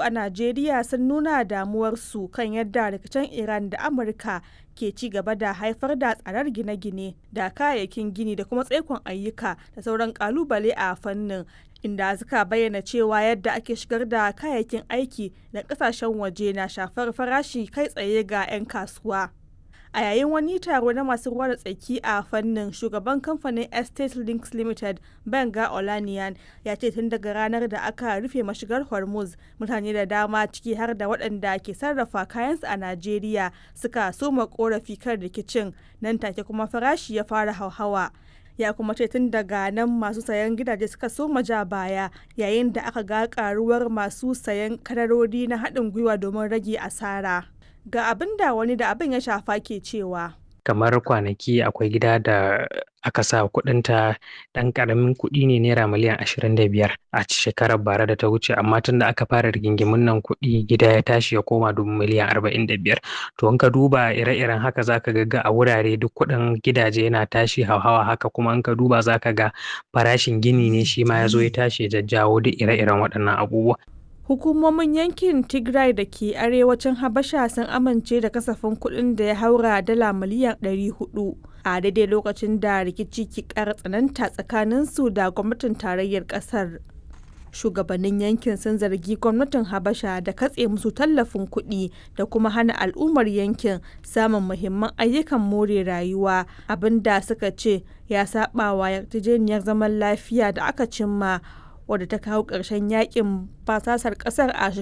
a Najeriya sun nuna damuwarsu kan yadda rikicin Iran da Amurka ke ci gaba da haifar da tsadar gine-gine da kayayyakin gini da kuma tsaikon ayyuka da sauran kalubale a fannin inda suka bayyana cewa yadda ake shigar da kayayyakin aiki da kasashen waje na shafar farashi kai tsaye ga 'yan kasuwa. a yayin wani taro na masu ruwa da tsaki a fannin shugaban kamfanin estate links limited benga olaniyan ya ce tun daga ranar da aka rufe mashigar hormuz mutane da dama ciki har da waɗanda ke sarrafa kayansu a najeriya suka soma korafi kan rikicin nan take kuma farashi ya fara hauhawa ya kuma ce tun daga nan masu sayan gidaje suka soma ja baya yayin da aka ga karuwar masu sayan kadarori na haɗin gwiwa domin rage asara. ga abin da wani da abin ya shafa ke cewa kamar kwanaki akwai gida da aka sa kudinta dan karamin kudi ne naira miliyan ashirin da biyar a shekarar bara da ta wuce amma tun da aka fara rigingimin nan kuɗi gida ya tashi ya koma dubu miliyan arba'in da biyar to in ka duba ire-iren haka zaka ga a wurare duk kuɗin gidaje yana tashi hauhawa haka kuma in ka duba zaka ga farashin gini ne shi ma ya zo ya tashi ya jajjawo duk ire-iren waɗannan abubuwa hukumomin yankin tigray da ke arewacin habasha sun amince da kasafin kuɗin da ya haura dala miliyan 400 a daidai lokacin da rikici ke ƙara tsananta tsakaninsu da gwamnatin tarayyar ƙasar shugabannin yankin sun zargi gwamnatin habasha da katse musu tallafin kuɗi da kuma hana al'ummar yankin samun muhimman ayyukan more rayuwa abinda suka ce ya saba wa yarjejeniyar zaman lafiya da aka cimma wadda ta kawo ƙarshen yakin basasar ƙasar a